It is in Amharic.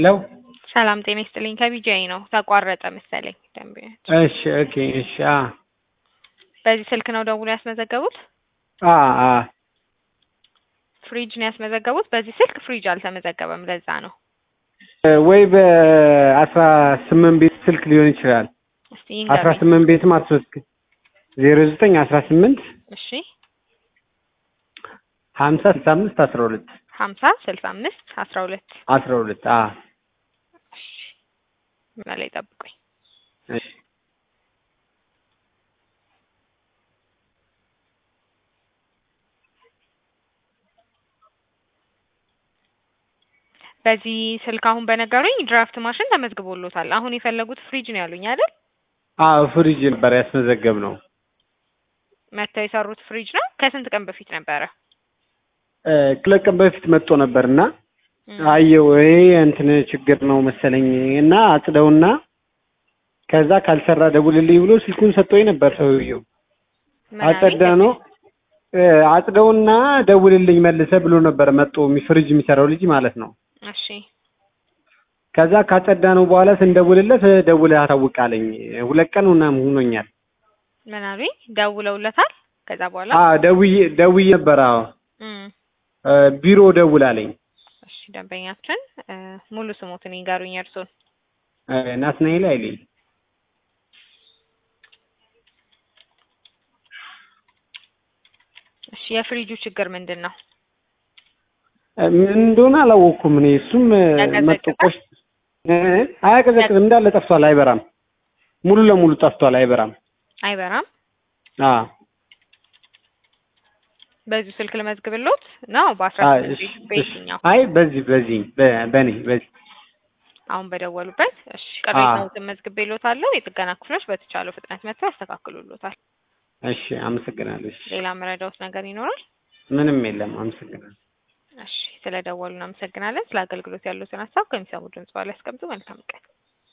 ሄሎ ሰላም ጤና ይስጥልኝ። ከቢጃይ ነው ተቋረጠ መሰለኝ ደንበኛ። እሺ ኦኬ እሺ አ በዚህ ስልክ ነው ደውሎ ያስመዘገቡት? አ አ ፍሪጅ ነው ያስመዘገቡት። በዚህ ስልክ ፍሪጅ አልተመዘገበም። ለዛ ነው። ወይ በአስራ ስምንት ቤት ስልክ ሊሆን ይችላል። እስቲ አስራ ይንገሩኝ። ስምንት ቤት ማስወስክ ዜሮ ዘጠኝ አስራ ስምንት እሺ ሀምሳ ስልሳ አምስት አስራ ሁለት ሀምሳ ስልሳ አምስት አስራ ሁለት አስራ ሁለት አ ላይ ጠብቁኝ። እሺ በዚህ ስልክ አሁን በነገሩኝ ድራፍት ማሽን ተመዝግቦሎታል። አሁን የፈለጉት ፍሪጅ ነው ያሉኝ አይደል? አዎ ፍሪጅ ነበር ያስመዘገብ ነው። መጥተው የሰሩት ፍሪጅ ነው። ከስንት ቀን በፊት ነበረ? ሁለት ቀን በፊት መጥቶ ነበር እና እም፣ አየው ይሄ እንትን ችግር ነው መሰለኝ እና አጽደውና ከዛ ካልሰራ ደውልልኝ ብሎ ስልኩን ሰጥቶኝ ነበር ሰውየው። ምን አለኝ? አጸዳ ነው እ አጽደውና ደውልልኝ መልሰ ብሎ ነበር መጥቶ የሚ- ፍሪጅ የሚሰራው ልጅ ማለት ነው። እሺ ከዛ ካጸዳ ነው በኋላ ስንደውልለት ደውለህ አሳውቃለኝ። ሁለት ቀን ምናምን ሆኖኛል። ምን አሉኝ? ደውለውለታል። ከዛ በኋላ አ ደውዬ ደውዬ ነበር። አዎ እም፣ እ ቢሮ ደውላለኝ። እሺ ደንበኛችን እ፣ ሙሉ ስሞትን ይንገሩኝ እርሶን። እ ናትናኤል አይሌ እሺ የፍሪጁ ችግር ምንድን ነው? እ ምን እንደሆነ አላወቅኩም እኔ። እሱም እ ያቀዘቅዛል? መጥቶ ቆሽ እ አያቀዘቅዝም እንዳለ ጠፍቷል፣ አይበራም። ሙሉ ለሙሉ ጠፍቷል፣ አይበራም። አይበራም። አ በዚሁ ስልክ ልመዝግብሎት ነው በአስራ አ ስምንት እሺ ቤት እሺ። በየትኛው አይ በዚህ በዚህ በ- በኔ በዚህ አሁን በደወሉበት። እሺ ቅሬታዎትን መዝግቤሎታለሁ። የጥገና ክፍሎች በተቻለው ፍጥነት መጥተው ያስተካክሉሎታል። እሺ አመሰግናለሁ። እሺ ሌላ መረዳዎት ነገር ይኖራል? ምንም የለም። አመሰግናለሁ። እሺ ስለደወሉ እናመሰግናለን። ስለ አገልግሎት ያሉትን ሀሳብ ከሚሰሙ ድምጽ በኋላ ያስቀምጡ። መልካም ቀን።